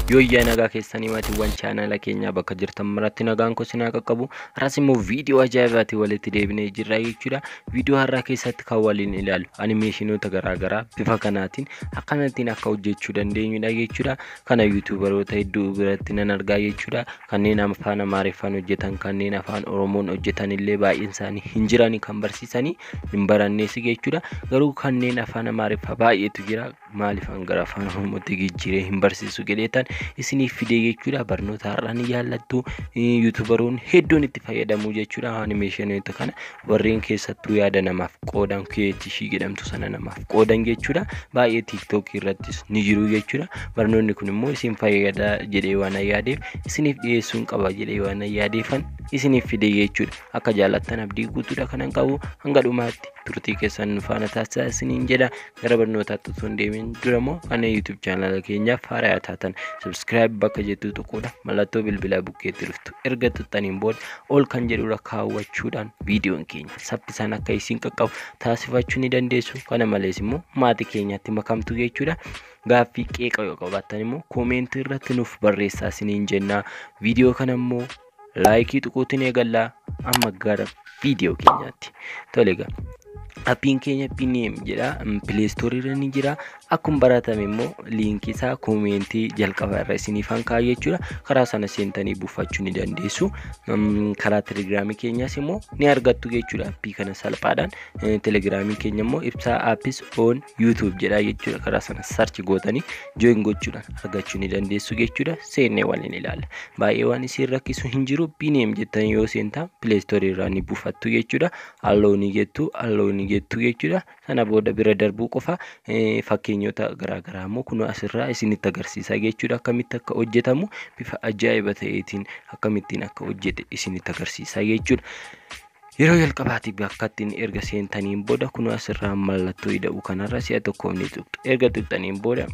Yooyyaa nagaa keessanii maatiiwwan chaanala keenyaa bakka jirtan maratti nagaan koo sinaa qaqqabu. Har'as immoo viidiyoo ajaa'ibaatiin walitti deebinee jirra jechuudha. Viidiyoo har'aa keessatti kan waliin ilaallu animeeshinoota garaagaraa bifa kanaatiin akkanattiin akka hojjechuu dandeenyudha jechuudha. Kana yuutuubaroota hedduu biratti nan argaa jechuudha. Kanneen afaan Amaariffaan hojjetan kanneen afaan Oromoon hojjetan illee baay'een isaanii hin jirani kan barsiisanii hin barannees jechuudha. Garuu kanneen afaan Amaariffaa baay'eetu jira. Maaliif gara afaan Oromootti jijjiiree hin barsiisu jedheetan isiniif fidee jechuudha. Barnoota har'aa ni jaallattu. Yuutuubaroonni hedduun itti fayyadamu jechuudha. Animeeshinoota kana warreen keessattuu yaada namaaf qoodan kireetishii jedhamtu sana namaaf qoodan jechuudha. Baay'ee tiiktookii irrattis ni jiru jechuudha. Barnoonni kun immoo isin fayyada jedhee waan yaadeef isiniif dhiyeessuun qaba jedhee waan yaadeefan isiniif fidee jechuudha. Akka jaallattan abdii guutuudha kanan qabu hanga dhumaatti turtii keessan faana taasisaa isiniin jedha. Gara barnootaatti osoo hin deemin dura immoo kana yuutuub chaanala keenyaaf haaraa taatan sabskiraayib bakka jettu tuquudha. Mallattoo bilbilaa bukkeetti dhuftu erga tuttaniin booda ol kan jedhudha kaawwachuudhaan viidiyoon keenya saffisaan akka isin qaqqabu taasifachuu ni dandeessu. Kana malees immoo maatii keenyatti makamtu jechuudha. Gaaffii qeeqa yoo qabaattan immoo koomentii irratti nuuf barreessaa isiniin jenna. Viidiyoo kana immoo laayikii tuquutiin eegallaa amma gara viidiyoo keenyaatti. Tole egaa appiin keenya piniim jedha pileestoorii irra ni jira akkuma baratame immoo liinkii isaa koomentii jalqaba irra isiniif hankaa jechuudha karaa sana seentanii buufachuu ni dandeessu karaa telegiraamii keenyaas immoo ni argattu jechuudha appii kana salphaadhaan telegiraamii keenya immoo ibsaa aappis oon yuutuub jedha jechuudha karaa sana sarchi gootanii jooyin gochuudhaan argachuu ni dandeessu jechuudha seennee waliin ilaalla baay'ee waan isin rakkisu hin jiru piniim jettanii yoo seentaa pileestoorii irraa ni buufattu jechuudha halloo ni jettu halloo ni jettu jechuudha sana booda bira darbuu qofa fakkeenyota garaagaraa immoo kun asirraa isinitti agarsiisa jechuudha akkamitti akka hojjetamu bifa ajaa'iba ta'eetiin akkamittiin akka hojjete isinitti agarsiisa jechuudha. Yeroo jalqabaatiif akka ittiin erga seentaniin booda kun asirraa mallattoo hidha'u kanarra si'a tokkoof ni tuqxu. Erga tuqxaniin booda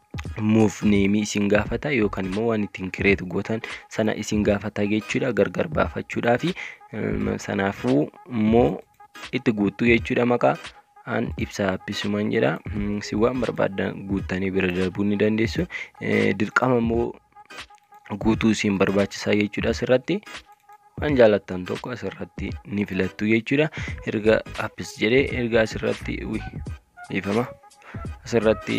muuf neemii isin gaafata yookaan immoo waan ittiin kireetu gootan sana isin gaafata jechuudha gargar baafachuudhaa fi sanaafuu immoo itti guuttuu jechuudha maqaa an ibsaa appisuman jedha si waan barbaadan guuttanii bira darbuu ni dandeessu dirqama immoo guutuu isin barbaachisaa jechuudha asirratti waan jaalattan tokko asirratti ni filattu jechuudha erga appis jedhee erga asirratti dhiifama asirratti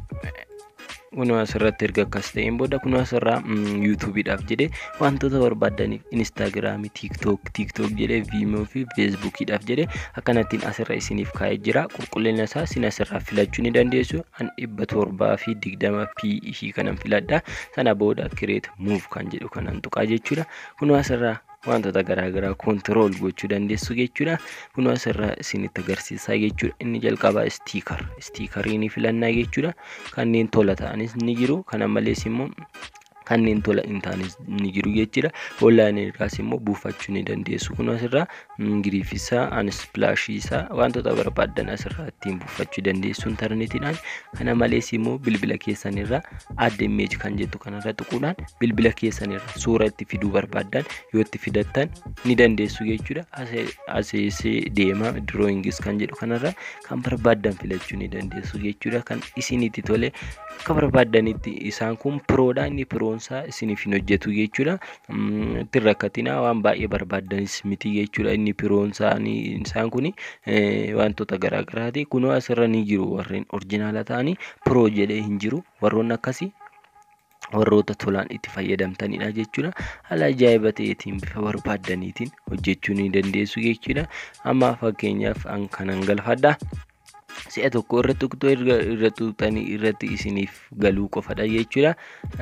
kunoo asirratti erga akkas ta'een booda kunoo asirraa yuutuubiidhaaf jedhee wantoota barbaadaniif inistaagiraamii tiiktook tiiktook jedhee viimoo fi feesbuukiidhaaf jedhee akkanattiin asirra isiniif kaa'ee jira qulqullina isaa isin asirraa filachuu ni dandeessu an dhibba torbaa fi digdama p ishii kanan filadha sana booda kireet muuf kan jedhu kanan tuqaa jechuudha kunoo asirraa wantoota garaagaraa koontirool gochuu dandeessu jechuudha kun asirraa isinitti agarsiisaa jechuudha inni jalqabaa istiikar istiikarii ni filannaa jechuudha kanneen tola ta'anis ni jiru kana malees immoo kanneen tola hin taanes ni jiru jechuudha onlaayinii irraas immoo buufachuu ni dandeessu kun asirraa giriifisaa anisplaashiisaa wantoota barbaadan asirraa ittiin buufachuu dandeessu intarneetiidhaan kana malees immoo bilbila keessan irraa adda imeeji kan jettu kanarra tuquudhaan bilbila keessan irra suura itti fiduu barbaadan yoo itti fidattan ni dandeessu jechuudha aseesee deema dirooyingis kan jedhu kanarra kan barbaadan filachuu ni dandeessu jechuudha kan isinitti tole akka barbaadanitti isaan kun piroodha inni piroonsaa isiniif hin hojjetu jechuudha ittiin rakkatinaa waan baay'ee barbaadanis miti jechuudha inni piroonsaa isaan kun wantoota garaagaraati kunoo asirra ni jiru warreen orjinaala ta'anii piroo jedhee hin jiru warroonni akkasii warroota tolaan itti fayyadamtanidha jechuudha haala ajaa'iba ta'eetiin bifa barbaadaniitiin hojjechuu ni dandeessu jechuudha amma fakkeenyaaf an kanan galfadha si'a tokko irratti tuqxoo irra tuqxanii irratti isiniif galuu qofadha jechuudha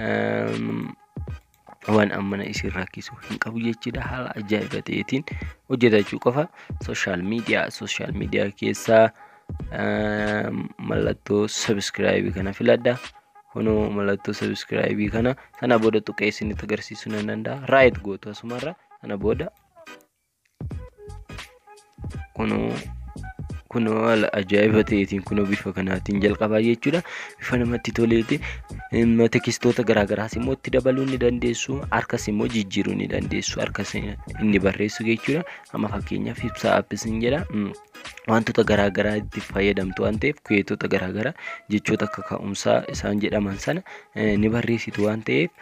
waan ammana isin rakkisu hin qabu jechuudha haala ajaa'iba ta'eetiin hojjetachuu qofa sooshaal miidiyaa sooshaal miidiyaa keessaa mallattoo sabiskiraayibii kana filadha kunoo mallattoo sabiskiraayibii kana sana booda tuqee isinitti agarsiisuu nan danda'a raayit gootu asumarra sana booda kunoo kunoo haala ajaa'iba ta'eetiin kunoo bifa kanaatiin jalqabaa jechuudha. Bifa namatti toleeti. Tekistoota garaagaraas immoo itti dabaluu ni dandeessu. Harkas immoo jijjiiruu ni dandeessu. Harkas inni barreessu jechuudha. Amma fakkeenyaaf ibsaa aappis hin jedha. Wantoota garaagaraa itti fayyadamtu waan ta'eef kuyeetota garaagaraa jechoota akka ka'umsaa isaan jedhaman sana ni barreessitu waan ta'eef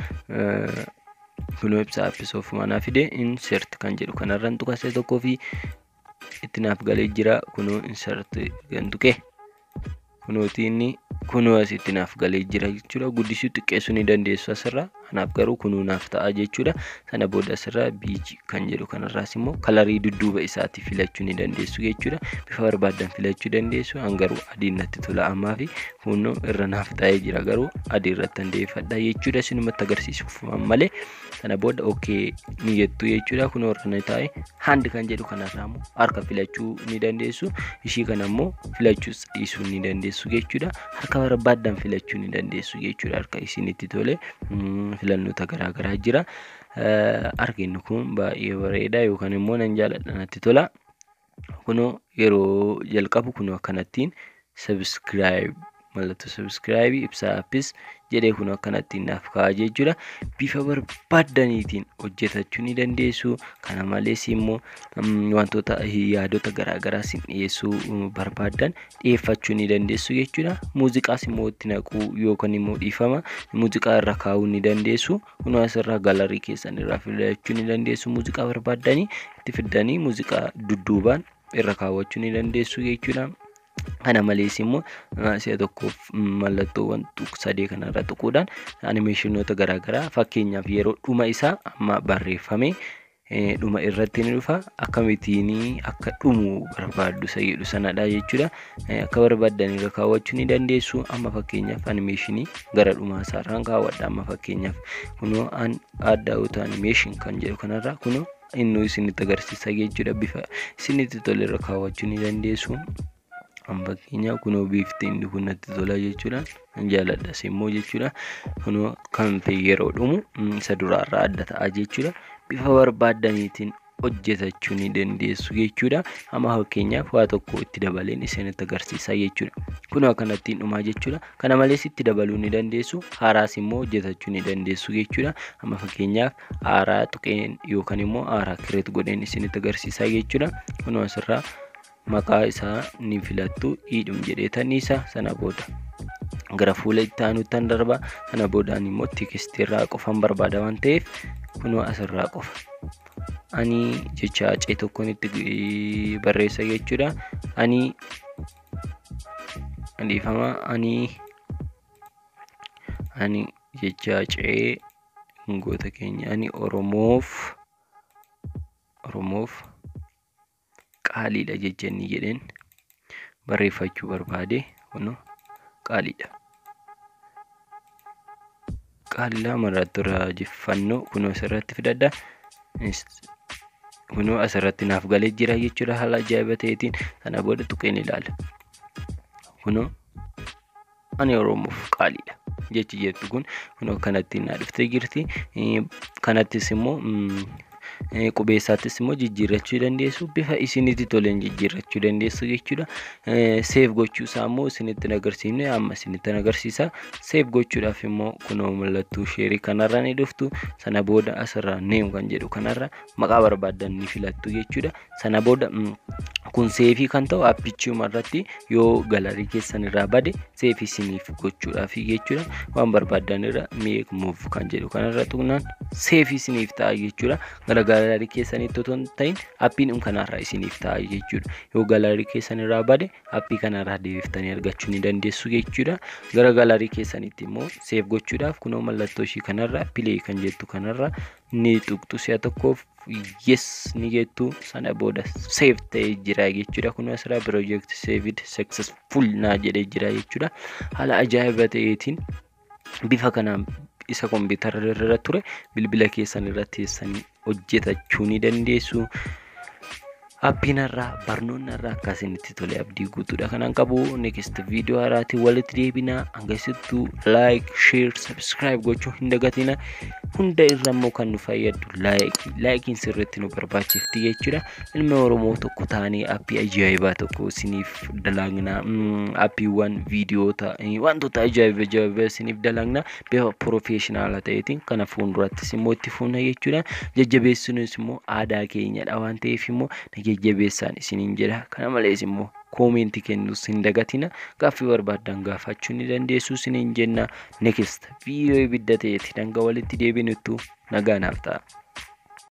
kunoo ibsaa aappis ofumaanaa fide insert kan jedhu kanarraan tuqasee tokkoo fi itti naaf galee jira kunoo insert kan tuqe kunooti inni kunoo asitti naaf galee jira jechuudha guddisuu xiqqeessuu ni dandeessu asirraa kanaaf garuu kunuu naaf ta'a jechuudha sana booda asirraa biiji kan jedhu kanarraas immoo kalarii dudduuba isaatti filachuu ni dandeessu jechuudha bifa barbaadan filachuu dandeessu hangaruu adiin natti tola ammaa fi kunoo irra naaf ta'ee jira garuu adii irratti handeeffadha jechuudha sinumatti agarsiisuuf malee sana booda ookee ni jettu jechuudha kunoo irra ni taa'e handi kan jedhu kanarraa immoo harka filachuu ni dandeessu ishii kana immoo filachuus dhiisuu ni dandeessu jechuudha harka barbaadan filachuu ni dandeessu jechuudha harka isinitti tole filannoota garaagaraa jira arginu kun baay'ee bareeda yookaan immoo nan jaaladha natti tola kunoo yeroo jalqabu kunoo akkanattiin sabiskiraayib mallattoo sabiskiraayibii ibsaa aappis jedhee kun akkanattiin naaf ka'a jechuudha. Bifa barbaadaniitiin hojjetachuu ni dandeessu. Kana malees immoo wantoota yaadota garaagaraa isin dhiyeessuu barbaadan dhiyeeffachuu ni dandeessu jechuudha. Muuziqaas immoo itti naquu yookaan immoo dhiifama muuziqaa irra kaa'uu ni dandeessu. Kun asirraa galarii keessan irraa filachuu ni dandeessu. Muuziqaa barbaadanii itti fiddanii muuziqaa dudduubaan irra kaawwachuu ni dandeessu jechuudha. Kana malees immoo si'a tokkoof mallattoowwan sadee kanarra tuquudhaan animeeshinoota garaagaraa fakkeenyaaf yeroo dhuma isaa amma barreeffame dhuma irratti ni dhufa akkamittiin akka dhumu barbaaddu isa jedhu sanadha jechuudha. Akka barbaadan irra kaawwachuu ni dandeessu. Amma fakkeenyaaf animeeshinii gara dhumaa isaarraan kaawwadha. Amma fakkeenyaaf kunoo adda uta animeeshin kan jedhu kanarra kunoo inni isinitti agarsiisa jechuudha. Bifa isinitti tole irra kaawwachuu ni dandeessu. fakkeenyaaf kunoo bifti inni kun natti tola jechuudha. Jaaladhas immoo jechuudha. Kunoo kan ta'e yeroo dhumu isa duraarraa adda ta'a jechuudha. Bifa barbaadaniitiin hojjetachuu ni dandeessu jechuudha. Amma fakkeenyaaf waa tokko itti dabaleen isinitti agarsiisa jechuudha. Kunoo akkanattiin dhumaa jechuudha. Kana malees itti dabaluu ni dandeessu. Haaraas immoo hojjetachuu ni dandeessu jechuudha. Amma fakkeenyaaf haaraa tuqeen yookaan immoo haaraa kireet godheen isinitti agarsiisa jechuudha. Kunoo asirraa maqaa isaa ni filattu hidhum jedheetanii isa sana booda gara fuula itti aanuuttan darba sana boodaan immoo tekistiirraa qofan barbaada waan ta'eef kunoo asirraa qofa ani jecha acee tokkoon itti barreessa jechuudha ani dhiifama ani ani jecha acee goota keenya ani oromoof oromoof qaaliidha jechenni jedheen barreeffachuu barbaade kun qaaliidha. Qaalii mallattoo raajeffannoo kunoo asirratti fidadha. Kunoo asirratti naaf galee jira jechuudha haala ajaa'iba ta'eetiin sana booda tuqeen ilaala. Kunoo ani oromoof qaaliidha. Jechi jettu kun kunoo kanatti naa dhuftee jirti. Kanattis immoo qubeessaattis immoo jijjiirrachuu dandeessu. Bifa isinitti toleen jijjiirrachuu dandeessu jechuudha. Seef gochuusaa immoo isinitti agarsiifne amma isinitti agarsiisa. Seef gochuudhaaf immoo kunoo mallattoo sheerii kanarra ni dhuftu. Sana booda asirraa neem kan jedhu kanarra maqaa barbaadan ni filattu jechuudha. Sana booda kun seefii kan ta'u appichuma irratti yoo galarii keessan irraa bade seefii isiniif gochuudhaaf jechuudha. Waan barbaadan irra meek muuf kan jedhu kanarra tuqnaan seefii isiniif ta'a jechuudha. Gara galarii keessanitti otoo hin ta'in appiin kanarraa isiniif ta'a jechuudha. Yoo galarii keessan irraa bade appii kanarraa deebiftanii argachuu ni dandeessu jechuudha. Gara galarii keessanitti immoo seef gochuudhaaf kunoo mallattoo ishii kanarra pilee kan jettu kanarra ni tuqxu si'a tokkoof yes ni jettu sana booda seef ta'ee jira jechuudha. Kun asirraa piroojeekti seevid seksesful naa jedhee jira jechuudha. Haala ajaa'iba ta'eetiin bifa kanaan isa kompiitara irra ture bilbila keessan irra teessanii hojjetachuu ni dandeessu. Appiin irraa barnoonni irraa akkasinitti tole abdii guutuudha kanan qabu next viidiyoo haraatiin walitti deebinaa hangasittuu laayik sheer sabskiraayib gochuu hin dagatina hunda irra immoo kan nu fayyadu laayikii laayikiin sirriitti nu barbaachifti jechuudha ilmi oromoo tokko taanii appii ajaa'ibaa tokko isiniif dalagnaa appiiwwan viidiyoota wantoota ajaa'iba ajaa'iba isiniif dalagnaa bifa piroofeeshinaala ta'eetiin kana fuuldurattis immoo itti fuuna jechuudha jajjabeessinuus immoo aadaa keenyadha waan ta'eef immoo jajjabeessaan isiniin jedha kana malees immoo koomentii kennuus hin dagatina gaaffii barbaaddan gaafachuu ni dandeessu isiniin jenna next viidiyoo ibidda ta'eeti danga walitti deebinuttu nagaa naaf ta'a.